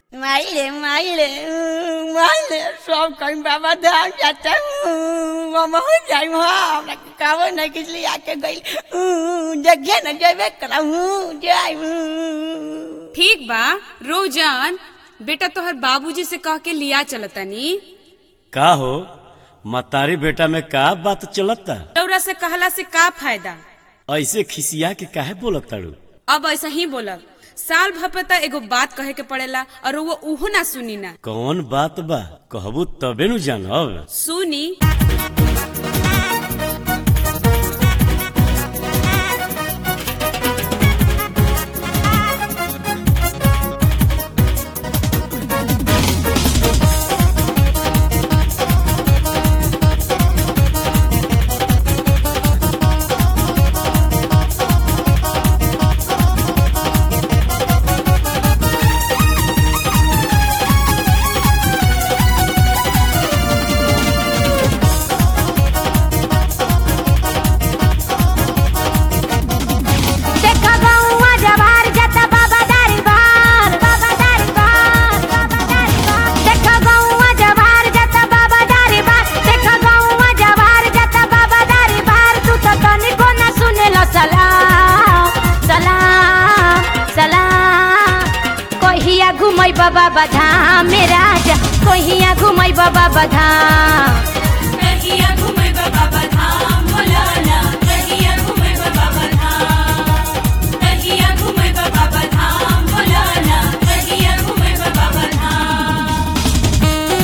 माइले माइले माइले सब कहीं बाबा धाम जाता हूँ मामा हो जाई वहाँ हमरा के कावो नहीं किस लिए आके गई जगह न जेबे करा हूँ जाई हूँ ठीक बा रो जान बेटा तोहर बाबूजी से कह के लिया चलतनी का हो मतारी बेटा में का बात चलता रौरा से कहला से का फायदा ऐसे खिसिया के काहे बोलत ताड़ू अब ऐसा ही बोलब साल भर पे त एगो बात कहे के पड़ेला और वो उहो ना सुनी ना कौन बात बा कहबू तबे नु जानब सुनी देखा गौवा जवार जता बाबा दारी बार बाबा दारी बार बाबा दारी बार देखा गौवा जवार जता बाबा दारी बार देखा गौवा जवार जता बाबा दारी बार तू तो तनिको न सुनेला सलाम सलाम सलाम कहिया घुमई बाबा बधाम मेरा जा कहिया घुमई बाबा बधाम कहिया घुमै बाबा बधाम बोलाना कहिया घुमै बाबा बधाम कहिया घुमै बाबा बधाम बोलाना कहिया घुमै बाबा बधाम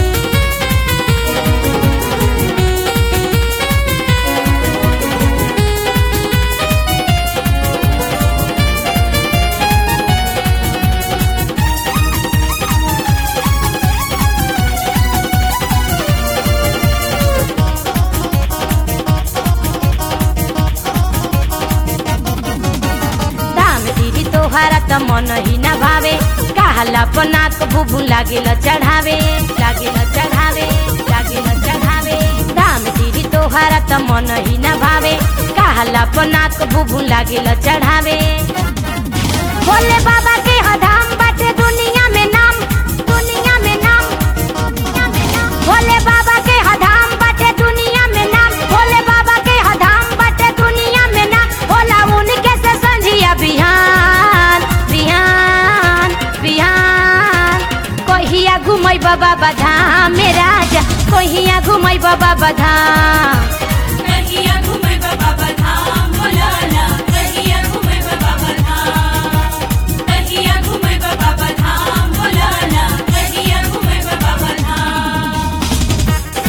दाम दीदी तोहरा त मन ही न भावे कहला पनाक बुबु लागेल चढ़ावे लागेल चढ़ावे लागेल चढ़ावे दाम दीदी तोहरा त मन ही न भावे कहला पनाक बुबु लागेल चढ़ावे भोले बाबा के हधाम बाटे दुनिया में नाम दुनिया में नाम दुनिया में नाम भोले बाबा के हधाम बाटे दुनिया में नाम भोले बाबा के हधाम बाटे दुनिया में नाम भोला उनके से संझिया बिहान बिहान बिहान कहिया घुमई बाबा बधाम मेरा जा कहिया घुमई बाबा बधाम कहिया घुमै बाबा बधाम बोलाना कहिया घुमै बाबा बधाम कहिया घुमै बाबा बधाम बोलाना कहिया घुमै बाबा बधाम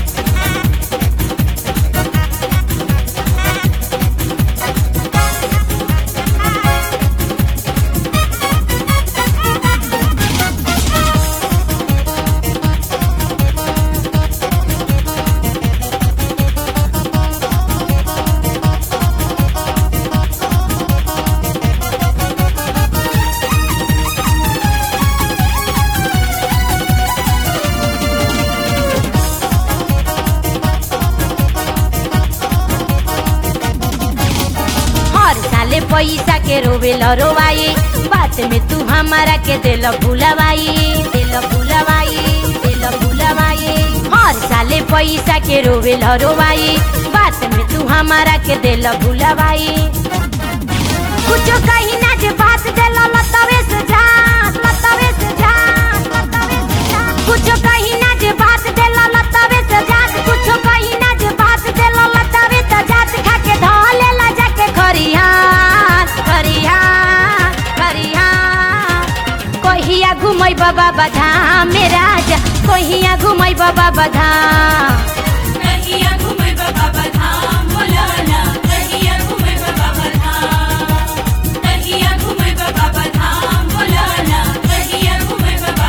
हर साले पैसा के रोवे रोवाई बात में तू हमारा के दिल भुलवाई दिल भुलवाई दिल भुलवाई हर साले पैसा के रोवे रोवाई बात में तू हमारा के दिल भुलवाई कुछ कहीं ना जे बात दिल लतवे से जा लतवे से जा लतवे से जा कुछ कहीं ना जे बात दिल लतवे से जा कुछ कहीं ना जे बात दिल लतवे से जा खा के धले ला जाके खरिहान खरिहान खरिहान कहिया घुमई बाबा बधाम मेरा जा कहिया घुमई बाबा बधाम कहिया घुमै बाबा बधाम बोलाना कहिया घुमै बाबा बधाम कहिया घुमै बाबा बधाम बोलाना कहिया घुमै बाबा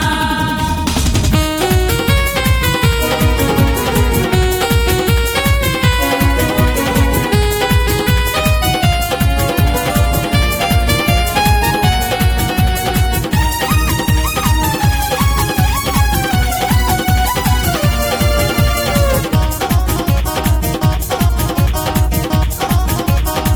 बधाम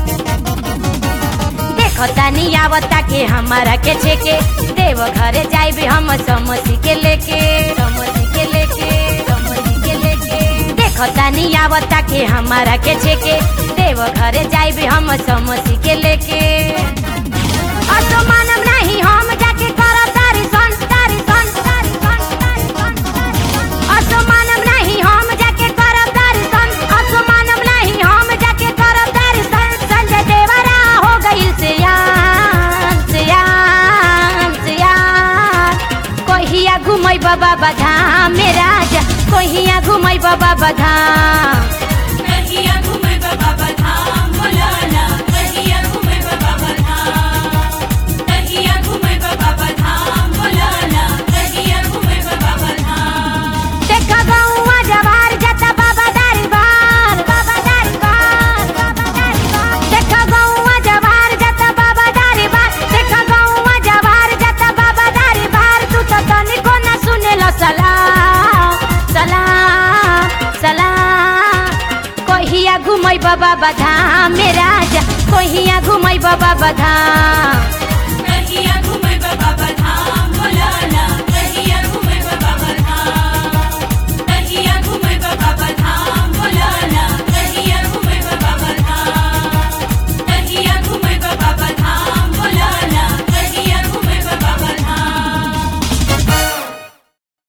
आवता के हमारा के छेके देव घरे जाई जाइबे हम समसी के लेके समसी के लेके समसी के लेके देखो तानी आवता के हमारा के छेके देव घरे जाइबे हम समसी के लेके असो मानम नहीं हम जाके करब तारी सन तारी सन तारी सन तारी सन तारी सन। असो मानम नहीं हम जाके करब तारी सन असो मानम नहीं हम जाके करब तारी सन संजय देवरा हो गइल सियान सियान सियान कहिया घुमै बाबा बधाम मेरा जा कहिया घुमै बाबा बधाम कहिया घुमै बाबा धाम बोलाना कहिया घुमै बाबा धाम कहिया घुमै बाबा धाम बोलाना कहिया घुमै बाबा धाम देखा गौवा जवार जाता बाबा दारी बार बाबा दारी बार बाबा दारी बार देखा गौवा जवार जाता बाबा दारी बार देखा गौवा जवार जाता बाबा दारी बार तू तो तनिको ना सुनेलो सलाम सलाम सलाम कहिया घुमै बाबा बधाम मेरा जा कहिया घुमै बाबा बधाम कहिया घुमै बाबा